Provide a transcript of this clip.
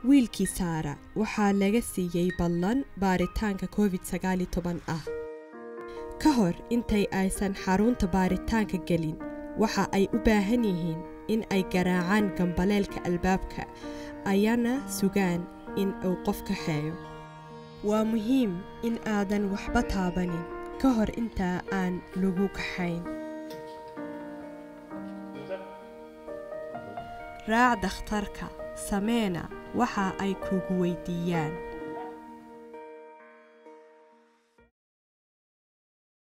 wiilkii saara waxaa laga siiyey ballan baaritaanka covid sagaali toban ah ka hor intay aysan xarunta baaritaanka gelin waxa ay u baahan yihiin in ay garaacaan gambaleelka albaabka ayana sugaan in uu qof kaxeeyo waa muhiim in aadan waxba taabanin ka hor intaa aan lagu kaxayn raac dakhtarka sameena waxa ay kugu weydiiyaan